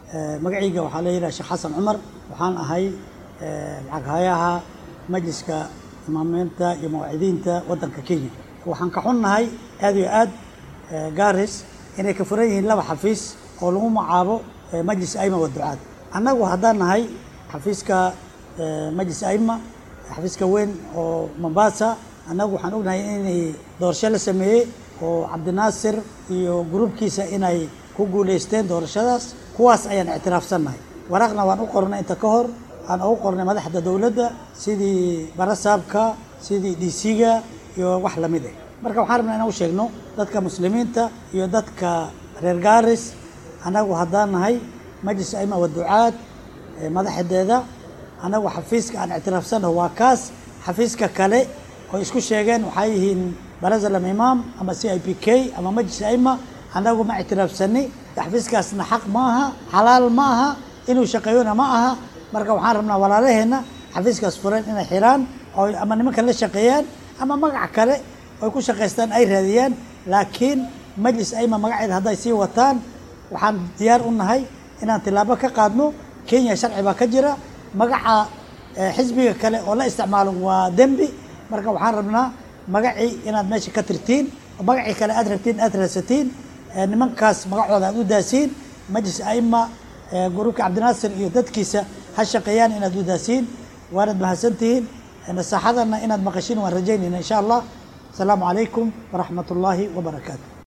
magacayga waxaa la yidhaha sheekh xasan cumar waxaan ahay lacaghayaha majliska imaamiinta iyo mawaacidiinta waddanka kenya waxaan ka xunnahay aad iyo aad garis inay ka furan yihiin laba xafiis oo lagu magacaabo majlis aima wa ducaad annagu haddaan nahay xafiiska majlis aima xafiiska weyn oo mombasa annagu waxaan ognahay inay doorasho la sameeyey oo cabdinaasir iyo gruubkiisa inay ku guulaysteen doorashadaas kuwaas ayaan ictiraafsannahay waraaqna waan u qornay inta ka hor aan ugu qornay madaxda dowladda sidii barasaabka sidii d c-ga iyo wax lamid ah marka waxaan rabnaa inaan u sheegno dadka muslimiinta iyo dadka reer garis annagu haddaan nahay majlis aima wa ducaad madaxdeeda annagu xafiiska aan ictiraafsannaho waa kaas xafiiska kale oo isku sheegeen waxaa yihiin barasalam imaam ama c i p k ama majlis aima annagu ma ictiraafsani xafiiskaasna xaq ma aha xalaal ma aha inuu shaqeeyona ma aha marka waxaan rabnaa walaalaheenna xafiiskaas furan inay xiraan oo ama nimanka la shaqeeyaan ama magac kale oy ku shaqaystaan ay raadiyaan laakiin majlis aima magaceeda hadday sii wataan waxaan diyaar u nahay inaan tilaabo ka qaadno kenya sharci baa ka jira magaca xisbiga kale oo la isticmaalo waa dembi marka waxaan rabnaa magacii inaad meesha ka tirtiin oo magacii kale aad rabtiin aad raadsatiin nimankaas magacooda aad u daasiin majlis aima gruubka cabdinaasir iyo dadkiisa ha shaqeeyaan inaad u daasiin waanad mahadsantihiin nasaaxadana inaad maqashiin waan rajaynayna insha allah asalaamu calaykum waraxmat ullaahi wabarakaatu